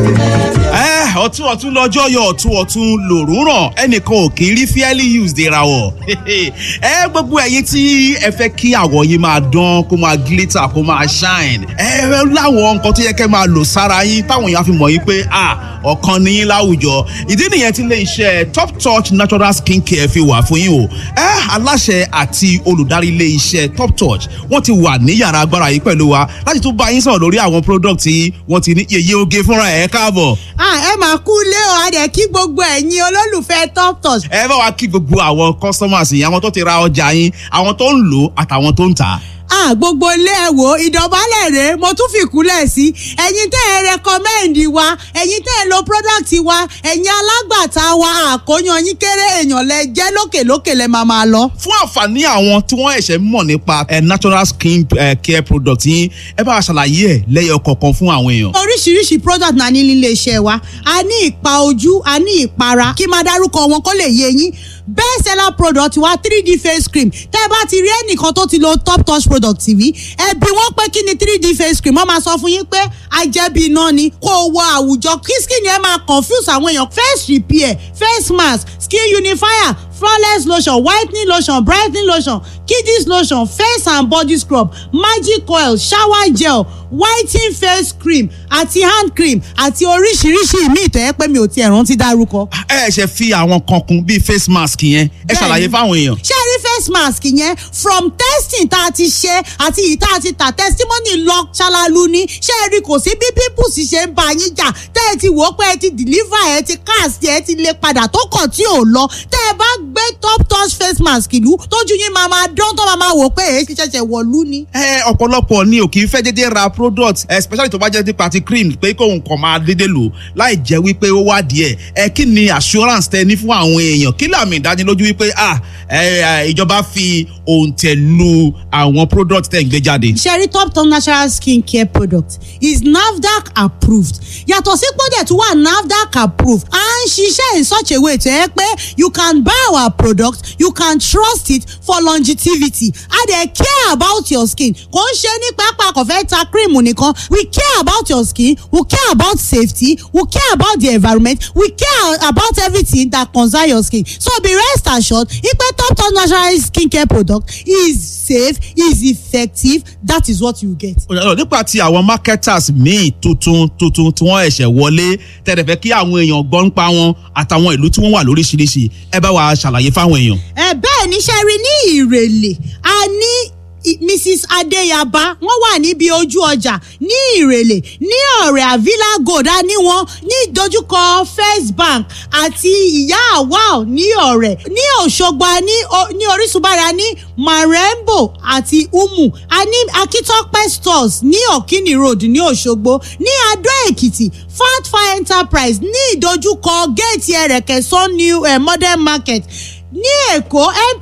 ọtún ọtún lọ́jọ́ yọ ọ̀tún ọ̀tún lòrùn ràn ẹnìkan ò kì í rí fairly used ìràwọ̀ ẹ gbogbo ẹ̀yin tí ẹ fẹ́ kí àwọ̀ yín máa dán kó máa glitter kó máa shine ẹ láwọn nǹkan tó yẹ kẹ́ máa lò sára yín táwọn èèyàn fi mọ̀ yín pé ah ọ̀kan ní yín láwùjọ ìdí nìyẹn tí ilé iṣẹ́ top touch natural skin care fi wà fún yín o ẹ aláṣẹ àti olùdarí ilé iṣẹ́ top touch wọ́n ti wà ní yàrá agbára yìí pẹ̀lú wa láti tún bá yín sọ̀rọ̀ lórí àwọn product tí wọ́n ti ní yeye oge fúnra ẹ̀ káàbọ̀. ẹ máa kú lé o a dẹ̀ kí gbogbo ẹ̀yin olólùfẹ́ top touch. ẹ bá wa kí gbogbo àwọn customers yìí àwọn tó ti ra ọjà yín àwọn tó ń lò àtàwọn tó ń tà á ah gbogbo ilé ẹ wò ìdọ̀bálẹ̀ rèé mo tún fi kúnlẹ̀ sí ẹ̀yin tẹ́ ẹ rẹkọmẹ́ǹdì wa ẹ̀yin tẹ́ ẹ lo product wa ẹ̀yin alágbàtà wa àkóyan yín kéré èèyàn lẹ jẹ́ lókèlókè lẹ máa máa lọ. fún àǹfààní àwọn tí wọ́n ẹ̀ṣẹ̀ mọ̀ nípa natural skin care product yín ẹ bá wa ṣàlàyé ẹ̀ lẹ́yọ̀ kọ̀ọ̀kan fún àwọn èèyàn. oríṣiríṣi product náà ní nílé iṣẹ́ wa a ní ìpa ojú a ní ìpara kí máa dárúkọ wọn kó lè yé yín best seller product wa 3d face cream tẹ́ ẹ bá ti rí ẹnìkan tó ti lo top touch product tv ẹ bi wọ́n pé kí ni 3d face cream wọ́n máa sọ fún yín pé ajẹ́bí iná ni kó o wọ àwùjọ kí skin yẹn máa confuse àwọn èèyàn face repair face mask skin unifier flawless lotion whitening lotion brightening lotion kiddies lotion face and body scrub magic oil shower gel whitening face cream àti hand cream àti oríṣiríṣi ìmí ìtọ́yẹ́ pé mi ò tiẹ̀ rántí dárúkọ. ẹ ṣe fi àwọn kan kún bíi face mask yẹn ẹ ṣàlàyé fáwọn èèyàn. ṣé ẹ rí face mask yẹn from testing tá a ti ṣe àti ìta àti ta testimony lọ ṣalalu ni ṣé ẹ rí kò sí bí pimples ṣe ń bá yín jà tẹ́ ẹ ti wò ó pé ẹ ti deliver ẹ ti cast ẹ ti lè padà tó kàn tí ò lọ tẹ́ ẹ bá gbé top touch face mask ìlú tójú yín máa máa dán tó máa máa wò pé èyí ti ṣẹ̀ṣẹ̀ wọ̀lú ni. ẹ ọ̀pọ̀lọpọ̀ ni ò kì í fẹ́ dédé ra product especially tó bá jẹ́ nípa ti cream pé kóun kàn máa dédé lò láì jẹ́ wípé ó wá díẹ̀ ẹ kí ni assurance tẹ ní fún àwọn èèyàn kí làmì ìdánilójú wípé ah ìjọba fi òǹtẹ̀ lu àwọn product tẹ̀ ń gbé jáde. sherry top top natural skin care product is nafdac approved yàtọ̀ sí pọ́dẹ̀ tó wà nafdac approved à ń ṣiṣẹ́ in such a way tó yẹ pé you can buy our product you can trust it for longevity a dey care about your skin kò ń ṣe ní pápá kò fẹ́ ta cream nìkan we care about your skin we care about safety we care about the environment we care about everything that concern your skin so be rest assured ipe top top natural skin care product is safe is effective that is what you get. nípa ti àwọn marketers míì tuntun tuntun tí wọ́n ẹ̀ṣẹ̀ wọlé tẹ̀lé fẹ́ kí àwọn èèyàn gbọ́ nípa wọn àtàwọn ìlú tí wọ́n wà lóríṣiríṣi ẹ bá wa ṣàlàyé fáwọn èèyàn. ẹ bẹ́ẹ̀ ni ṣe rí ní ìrèlè a ní mrs adeyaba wọn wà níbi ojú ọjà ní ìrèlè ní ọ̀rẹ́ avila gold a ní wọn ní ìdojúkọ first bank àti ìyá awal ní ọ̀rẹ́ ní òṣogbo a ní ní orísunbára ní marembo àti umu a ní akitope stores ní okini road ní òṣogbo ní adó èkìtì fatfa enterprise ní ìdojúkọ géètì ẹrẹkẹsán new eh, modern market ní èkó